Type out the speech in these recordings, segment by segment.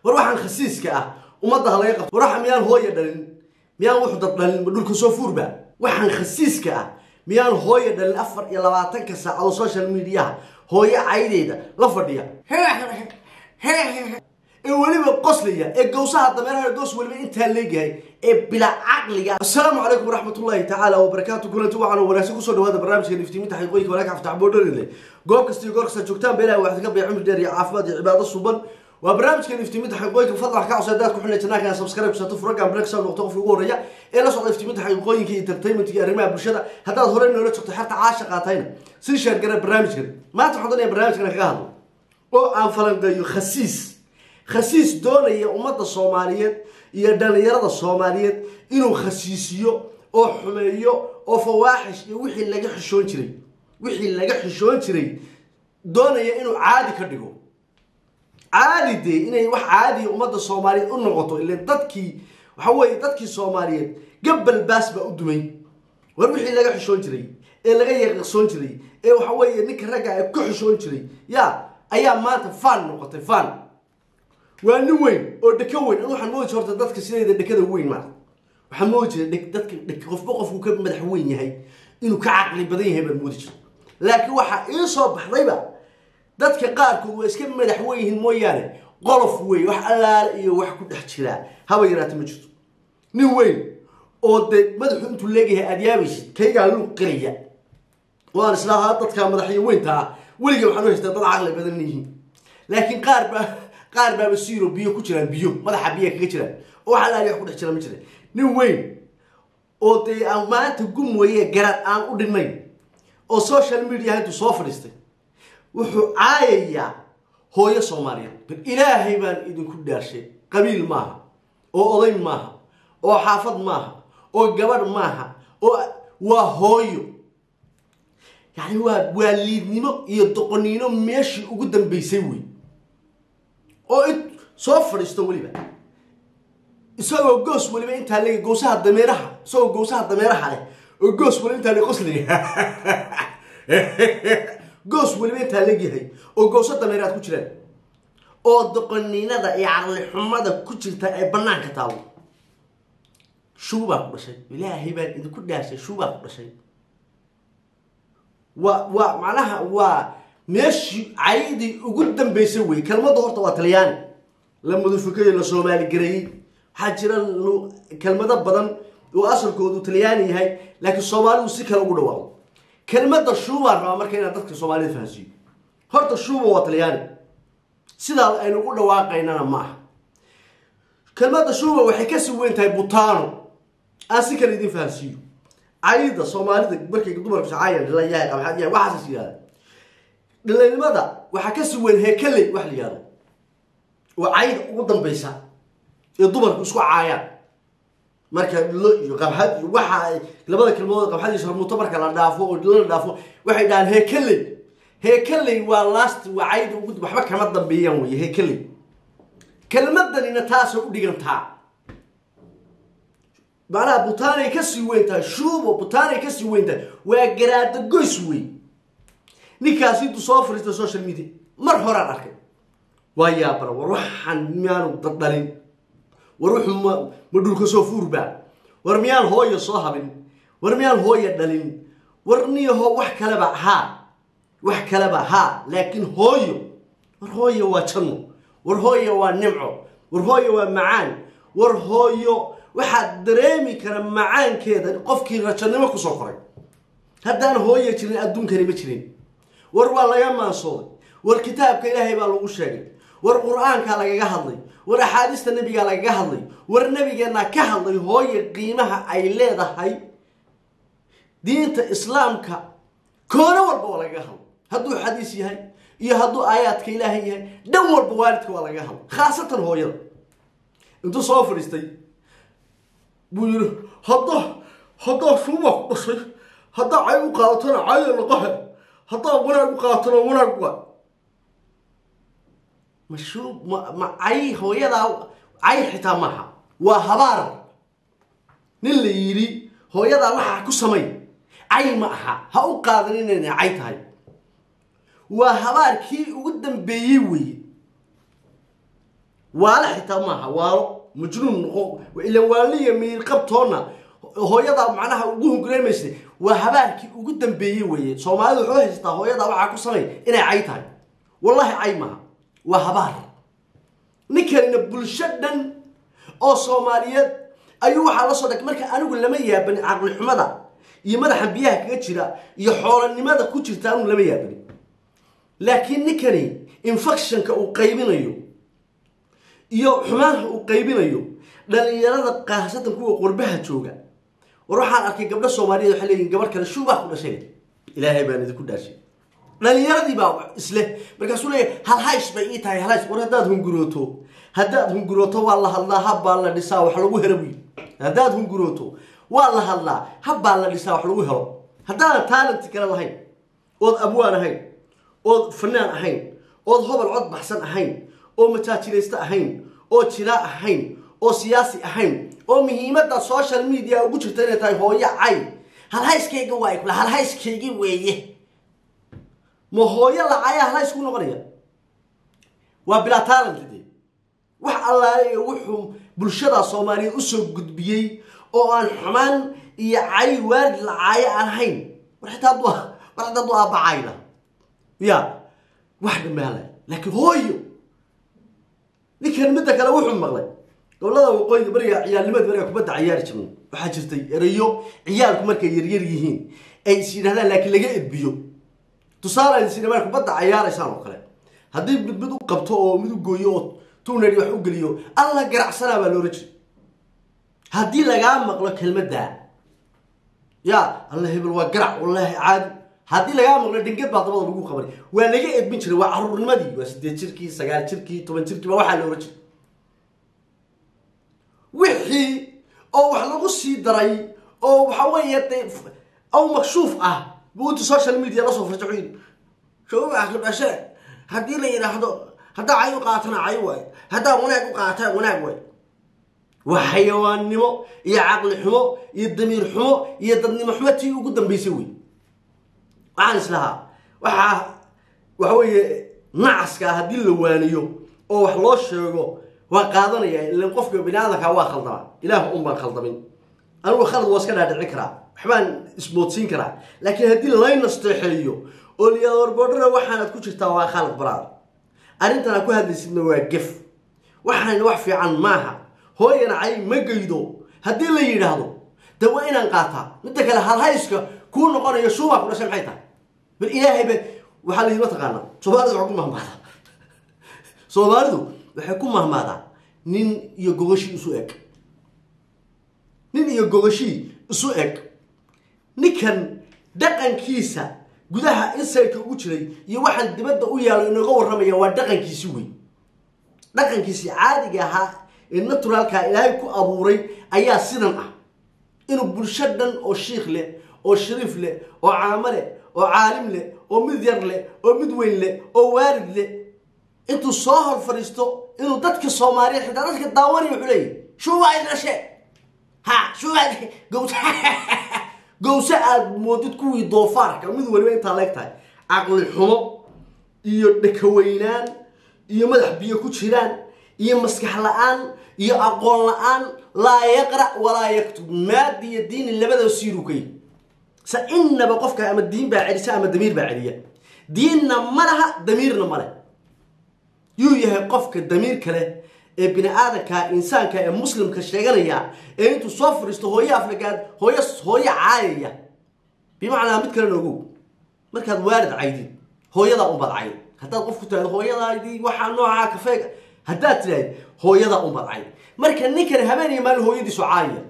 war waxaan khasiiska ah ummadda ha laga qabto war waxa miyaan hooya dhalin miyaan wuxu dad dhalin ma dhulka soo fuurba waxaan khasiiska ah miyaan hooya dhalin afar iyo labaatanka saacado social mediaha hooyo caydeeda la fadhiya ee weliba qoslaya ee gawsaha dameeraha goos weliba intaa leegyahay ee bilaa caqliga assalaamu calaykum waraxmatullaahi tacaala wabarakaatu kulanti waxaan wanaagsan kusoo dhawaada barnaamijka niftiminta xaqiiqooyinka walaaka aftaxboodharile goob kasta iyo goor kasta joogtaan beelaha waxaad ka bay cumri dheer iyo caafimaad iyo cibaado suban waa barnaamijka niftiminta xaqiiqooyinka fadlan wax ka codsa hadaad ku xidhnay janaalka inaad subscribe kusato furagan breaksa noqto qofka ugu horreeya ee la socda niftiminta xaqiiqooyinka iyo entertainment iyo arrimaha bulshada haddaad horey noola jirto xerta caasha qaatayna sii sheergara barnaamijkan maanta waxaan doonaya barnaamijkan kaga hadlo oo aan falanqeeyo khasiis khasiis doonaya ummadda soomaaliyeed iyo dhalinyarada soomaaliyeed inuu khasiisiyo oo xumeeyo oo fawaaxish iyo wixii laga xishoon jiray wixii laga xishoon jiray doonaya inuu caadi ka dhigo caadi dee inay wax caadiya ummadda soomaaliyeed u noqoto ilan dadkii waxa weeye dadkii soomaaliyeed gabal baas baa u dumay war wixii laga xishoon jiray ee laga yaqiqsoon jiray ee waxa weeye ninka ragga ee ku xishoon jiray ya ayaa maanta fan noqotay fan waa nin weyn oo dheko weyn an waxaan moodi jira horta dadka sidayda dhekada weyn maarta waxaan moodi jira dadka dhek qofba qofku ka madax weyn yahay inuu ka caqli badan yahay baan moodi jira laakiin waxaa ii soo baxdayba dadka qaarkood waa iska madax weyn yihiin mooyaane qolof wey wax allaale iyo wax ku dhex jiraa haba yaraata ma jirto nin weyn oo dee madaxu intuu leegayahay aada yaabaysid kaygaa luuq qiraya waan islaahaa dadka madaxyo weynta ah weliga waxaan u haystaa dad caqli badan yihiin laakiin qaar baa qaar baaba siiro biyo ku jiraan biyo madaxa biya kaga jiraan oo wax allaali wax ku dhex jira ma jira nin weyn oo dee aan maanta gum weeye garad aan u dhinnayn oo social media intuu soo fadhiistay wuxuu caayayaa hooyo soomaaliyeed bal ilaahay baan idinku dhaarshay qabiil maaha oo oday maaha oo xaafad maaha oo gabadh maaha oo waa hooyo yacni waa waa liidnimo iyo doqoniino meeshii ugu dambeysay wey oo it soo fadhiisto weliba isagoo goos weliba intaa le gowsaha dameeraha isagoo gowsaha dameeraha leh oo goos weliba intaa le qosliga goos weliba intaa leegyahay oo gowso dameeraad ku jiraan oo doqoniinada iyo caqli xumada ku jirta ee banaanka taalo shuubaa ku dhashay ilaahay baan idinku dhaashay shuubaa ku dhashay waa waa macnaha waa meeshii caydii ugu dambeysay wey kelmadda horta waa talyaani la mudufikayo la soomaali gareeyey waxaa jira kelmado badan oo asalkoodu talyaani yahay laakiin soomaalidu si kale ugu dhawaaqo kelmadda shuubaan rabaa marka inaan dadka soomaalida fahansiiyo horta shuuba waa talyaani sidaa aynu ugu dhawaaqaynana ma aha kelmadda shuuba waxay kasii weyn tahay butaano aan si kale idin fahansiiyo cayda soomaalida markay dumarku sacaayan dhilayahay qabxad yahay waxaasas yihahda dhilaynimada waxaa kasii weyn heekaley wax la yihahdo oo cayda ugu dambeysa ee dumarku isku caayaan marka dhilo iyo qabxad iyo waxa ay labada kelmadood qabxad iyo sharmuuto marka la dhaafo oo dhilo la dhaafo waxay dhahaan heekaley heekaley waa last waa cayda ugu waxba kama dambeeyaan wey heekaley kelmadanina taasay u dhigantaa macnaha butaanay kasii weyn tahay shuubo butaanay kasii weyn tahay waa garaada goys wey ninkaasi intuu soo fariista social media mar horaan arkay waa yaabara war waxaan miyaanu daddhalin war wuxuu ma ma dhulka soo fuurbaa war miyaan hooya soo habin war miyaan hooya dhalin war niyaho wax kaleba haa wax kaleba haa laakiin hooyo war hooyo waa janno war hooyo waa nimco war hooyo waa macaan war hooyo waxaad dareemi kara macaankeeda qofkii rajannimo kusoo koray haddaan hooya jirin adduunkani ma jirin war waa laga maansooday war kitaabka ilaahay baa lagu sheegay war qur-aankaa lagaga hadlay war axaadiista nebigaa lagaga hadlay war nebigeennaa ka hadlay hooya qiimaha ay leedahay diinta islaamka koono walba waa lagaga hadlay hadduu xadiis yahay iyo hadduu aayaadka ilaahay yahay dhan walba waalidka waa lagaga hadlay khaasatan hooyada intuu soo fadhiistay buu yidhi hadda haddaa shuuba ku dhashay haddaa cay u qaadatona caya laqahe haddaa wanaag u qaadatona wanaag waa ma shuub ma ma cay hooyadaa cay xitaa maaha waa habaar nin la yidhi hooyadaa waxaa ku samay cay ma aha ha u qaadan inayna cay tahay waa habaarkii ugu dambeeyey weeye waalo xitaa maaha waalo majnuun noqo ilan waaliya miirqabtoonna hooyada macnaha ugu hungureymaysa waa habaarkii ugu dambeeyey weeye soomaalidu wuxuu haystaa hooyada waxaa ku samay inay cay tahay wallahi cay maaha waa habaar ninkanina bulsho dhan oo soomaaliyeed ayuu waxaa la soo dhagay marka anigu lama yaabani caqli xumada iyo madaxa biyaha kaga jira iyo xoolanimada ku jirta anigu lama yaabani laakiin ninkani infectionka uu qaybinayo iyo xumaanka uu qaybinayo dhalinyarada qaasatan kuwa qurbaha jooga war waxaan arkay gabdho soomaaliyeed waxay leeyihin gabar kale shuubaa ku dhashay ilaahay baan idinku dhaashay dhalinyaradii baa isle markaasuu leeyahay halhays bay ii tahay halhays war haddaad hungurooto haddaad hungurooto waa la hadlaa habbaa la dhisaa wax lagu helo buyi haddaad hungurooto waa la hadlaa habbaa la dhisaa wax lagu helo haddaanan taalenti kale lahayn ood abwaan ahayn ood fanaan ahayn ood hobol cod baxsan ahayn oo majaajilaysto ahayn oo jilaa ahayn oo siyaasi ahayn oo muhiimadda social media ugu jirta inay tahay hooyo cay halhayskayga waa kula halhayskaygi weeye ma hooyo lacaya halhays ku noqonaya waa bilaa talent dee wax allaale wuxuu bulshada soomaaliyeed usoo gudbiyey oo aan xumaan iyo cay waalid lacaayo aan ahayn war xitaa hadduu war xitaa hadduu aabacayna ya wax dhamaala laakiin hooyo ninkan midda kale wuxuu maqlay gobolada waqooyiga beriga ciyaalnimada beriga kubadda ciyaari jirnay waxaa jirtay erayo ciyaalku markay yaryar yihiin ay is yidhahdaan laakiin laga edbiyo tusaale ay is yidhahdaan kubadda ciyaaraysaan oo kale haddii mid mid u qabto oo mid u gooyo oo tunari wax u geliyo alla garacsanaa baa loola jiray haddii lagaa maqlo kelmadda ya alla hebel waa garac wallaahi caadi haddii lagaa maqlo dhingad baa dabada lagu qabanay waa laga edbin jiray waa caruurnimadii waa sideed jirkii sagaal jirkii toban jirkii baa waxaa loola jiray wixii oo wax lagu sii daray oo waxa weeye de aw makshuuf ah buu inta social media lasoo farja wuxuu yidhi shawaa ka dhashe haddii la yidhaahdo haddaa cay u qaatana cay waay haddaa wanaag u qaatana wanaag waay waa xayawaannimo iyo caqli xumo iyo damiir xumo iyo dadnimo xumo tii ugu dambaysay wey waxaan islahaa waxaa waxa weeye nacaska haddii la waaniyo oo wax loo sheego waa qaadanaya ilan qofka bini aadamka waa khaldamaa ilaah un baan khaldamin anigu khalad waa iska dhaadhicin karaa waxbaan ismoodsiin karaa laakiin haddii lay nasteexeeyo oo liyaad warbodhara waxaanaad ku jirtaa waa khalad baraad arrintan aad ku hadlaysidna waa gef waxaana wax fiican maaha hooyana cay ma geydo haddii la yidhaahdo de waa inaan qaataa midda kale halhayska kuu noqonayo shuubaa ku dhashay maxay tahay bal ilaahayba waxaa layidhi mataqaanaa soomaalidu waxay ku mahmaadaa soomaalidu waxay ku mahmaadaa nin iyo gogashii isu eg nin iyo gogashii isu eg ninkan dhaqankiisa gudaha insaytka ugu jiray iyo waxaan dibadda u yaalo inooga warramaya waa dhaqankiisi wey dhaqankiisii caadiga ahaa ee naturaalkaa ilaahay ku abuuray ayaa sidan ah inuu bulsho dhan oo shiikh leh oo shariif leh oo caamo leh oo caalim leh oo mid yar leh oo mid weyn leh oo waalid leh intuu soo hor fadhiisto inuu dadka soomaaliyeed xitaa dadka daawanaya wuxuu leeyahy shuubaa idhashe ha shuubaa gowsa gowse aad moodid kuwii doofaarka mid waliba intaa leeg tahay caqli xumo iyo dhakaweynaan iyo madax biyo ku jiraan iyo maskax la-aan iyo aqoon la-aan laa yaqra' walaa yaktub maadi iyo diini labadaba siirukay sa inaba qofka ama diin baa celisa ama damiir baa celiya diinna ma laha damiirna ma leh yuu yahay qofka damiir kale ee bini aadamka insaanka ee muslimka sheeganaya ee intuu soo fadhiisto hooyo aflagaad hooyo hooyo caayaya bimacnaa mid kalena ogow markaad waalid caydid hooyadaa unbaad cayd haddaad qof ku tirahdo hooyadaadii waxaa noocaa kafeega haddaad tidhahd hooyadaa unbaad cayd marka ninkan habeen iyo maalin hooyadiisu caayaya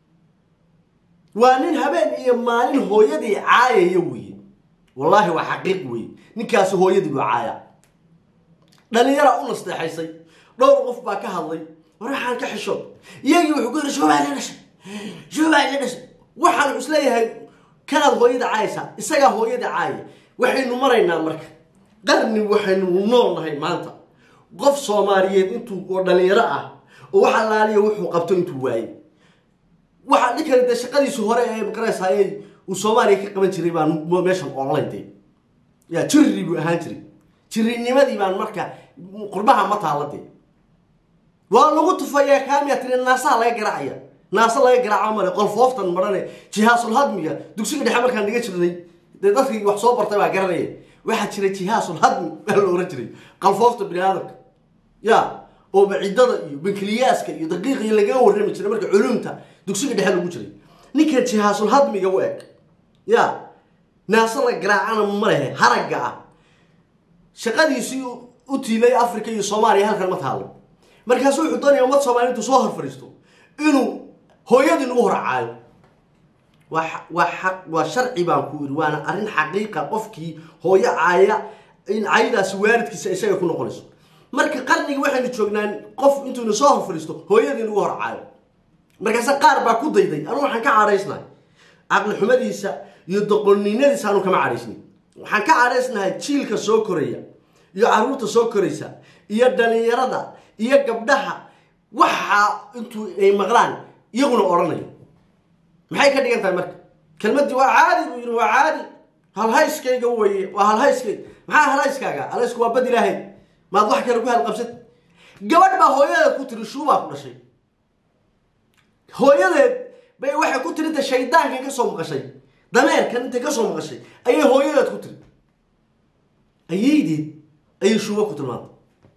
waa nin habeen iyo maalin hooyadii caayaya weye wallaahi waa xaqiiq weye ninkaasi hooyadii buu caaya dhalinyaraa u nasteexaysay dhowr qof baa ka hadlay war waxaan ka xishood iyagii wuxuu ku yidhi shuubaa la dhashay shuubaa la dhashay waxaan isleeyahay kanaad hooyada caayaysaa isagaa hooyada caaya waxaynu maraynaa marka qarni waxaynu nool nahay maanta qof soomaaliyeed intuu oo dhalinyaro ah oo wax allaaliya wuxuu qabto intuu waayey waxaa ninkani dee shaqadiisu hore ee maqaraysaayey uu soomaaliya ka qaban jiray baan meeshan online dee yaa jirri buu ahaan jiray jirinimadii baan marka qurbaha ma taalla dee waa lagu tufayaa kaamiya tiri naasaha laga garaacaya naasa laga garaaco male qolfooftan marane jihaasul hadmiga dugsiga dhexe markaan dhiga jirnay dee dadkii wax soo bartay baa garanaya waxaa jira jihaasul hadmi baa la oran jiray qalfoofta bini aadamka ya oo macidada iyo bankiliyaaska iyo daqiiqii lagaga warrami jiray marka culumta dugsiga dhexe lagu jiray ninkan jihaasul hadmiga u eg ya naasa la garaacana ma lehe haragga ah shaqadiisii u tiilay africa iyo soomaaliya halkan ma taalo markaasu wuxuu doonaya ummad soomaaliya intuu soo hor fadhiisto inuu hooyadii nagu horcaayo waa waa xaq waa sharci baan ku iri waana arrin xaqiiqa qofkii hooyo caaya in caydaasi waalidkiisa isaga ku noqonayso marka qarnigi waxaynu joognaan qof intuuna soo hor fadhiisto hooyadii nagu horcaayo markaase qaar baa ku dayday anu waxaan ka cadhaysnahay caqli xumadiisa iyo doqonninadiisa anu kama cadhaysnin waxaan ka cadhaysnahay jiilka soo koraya iyo caruurta soo koraysa iyo dhalinyarada iyo gabdhaha waxa intuu ay maqlaan iyaguna odhanayo maxay ka dhigan tahay marka kelmaddii waa caadi buu yidhi waa caadi halhayskayga weye waa halhayskayga maxaa halhayskaaga halhaysku waa bad ilaahay maad wax kale ku halqabsad gabadh baa hooyadeed ku tiri shuubaa ku dhashay hooyadeed bay waxay ku tiri inta shaydaankan ka soo maqashay dameerkan intay ka soo maqashay ayay hooyadeed ku tiri ayaydeed ayay shuuba ku tilmaantay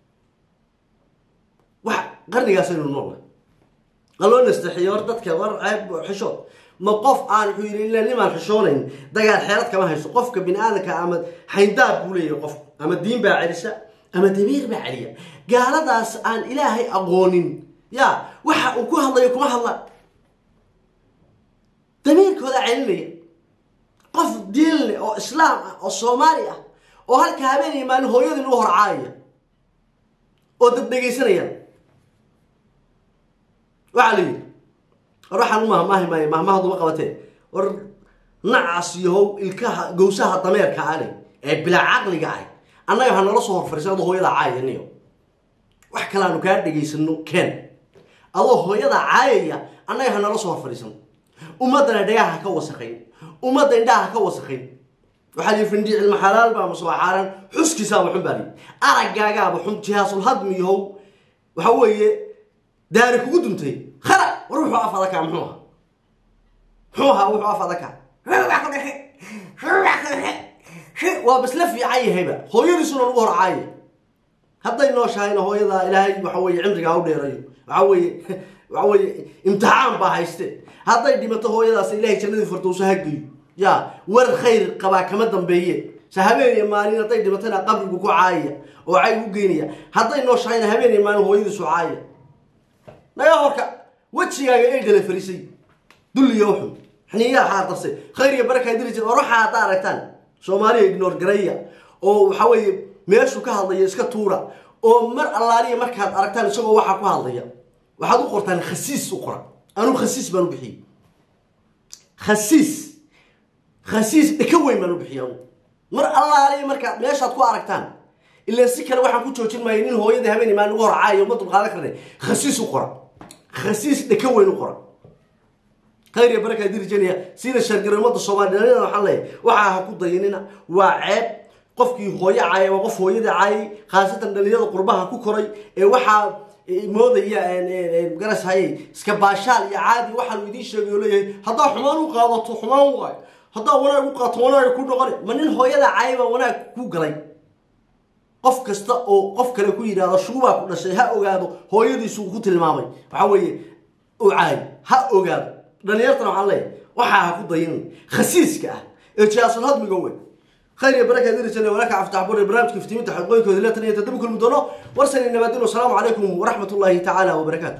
wax qarnigaasaynu noolnahay qaloo nastaxiyo hor dadka war ceeb xishood ma qof aan wuxuu yidhi ila nimaan xishoonayn dagaal xeelad kama hayso qofka bini aadamka ama xayndaab buu leeyahay qofku ama diin baa celisa ama damiir baa celiya gaaladaas aan ilaahay aqoonin ya waxa uu ku hadlayo kuma hadla damiirkooda celinaya qof diin leh oo islaam ah oo soomaali ah oo halka habeenaya maalin hooyadii lagu horcaayaya oo dad dhegaysanayaan waxaa la yidhi war waxaan u mahmaahi maayo mahmahaduma qabatee war nacaas yahow ilkaha gowsaha dameerka ane ee bilaa caqliga ah annaga ha nala soo horfarisan adoo hooyadaa caayaniyo wax kale aanu kaa dhegaysano ken adoo hooyadaa caayaya annaga ha nala soo horfariisan ummaddana dhagaha ha ka wasaqayn ummadda indhaha ha ka wasaqayn waxaa lii findhi cilma xalaal baa masoo xaaraan xuskiisaaba xun baa lii araggaagaaba xun jihaasul hadmi yahow waxa weeye daari kugu duntay khara war wuxuu af adakaa muxuu ahaa muxuu ahaa wuxuu af adakaa waa basla fiican yahayba hooyadiisuna lagu horcaaya hadday nooshahayna hooyadaa ilaahay waxa weye cimriga ha u dheerayo waxa weye waxa weye imtixaan baa hayste hadday dhimato hooyadaas ilaahay jannadii fardowso ha geeyo ya war khayr qabaa kama dambeeye se habeen iyo maalin hadday dhimatana qabrigu ku caayaya oo cay u geynaya hadday nooshahayna habeen iyo maalin hooyadiisu caaya naga horka wejigaaga ay dhala farisay dulliyo xun xiniyaha xaardarsay khayr iyo baraka diri jir war waxaa haddaa aragtaan soomaaliya ignor garaya oo waxa weeye meeshuu ka hadlaya iska tuura oo mar allaaliya markaad aragtaan isagoo waxaa ku hadlaya waxaad u qortaan khasiis u qora anuu khasiis baan u bixiyey khasiis khasiis dhaka weyn baan u bixiyey anu mar allaaliya markaad meeshaad ku aragtaan ilaa si kale waxaan ku joojin maayo nin hooyadii habeen imaan ugu horcaayo ma dulqaadan karne khasiis u qora khasiis dhaka weyn u qora khayr iyo baraka dirijanaya sida shargaro ummadda soomaaliya dhallinyarada waxaan leeyahay waxaa ha ku dayanina waa ceeb qofkii hooyo caayay waa qof hooyadii caayay khaasatan dhallinyarada qurbaha ku koray ee waxaa moodaya garas hayay iska baashaal iyo caadi waxaanu idiin sheegay oo leeyahay haddaa xumaan u qaadato xumaan waayo haddaa wanaag u qaato wanaag ku noqon ma nin hooyada caayay baa wanaag ku galay qof kasta oo qof kale ku yidhaahdo shuubaa ku dhashay ha ogaado hooyadiisu ku tilmaamay waxa weeye u caay ha ogaado dhalinyartana waxaan leeyahay waxaa ha ku dayin khasiiska ah ee jihaasul hadmiga weyn khayr iyo baraka dirijana walaka aftax bur barnaamijka iftiiminta xaqooyinkooda la taniya tadabu kulmi doono warsan nabaadin wasalaamu calaykum waraxmat ullaahi tacaala wabarakaatu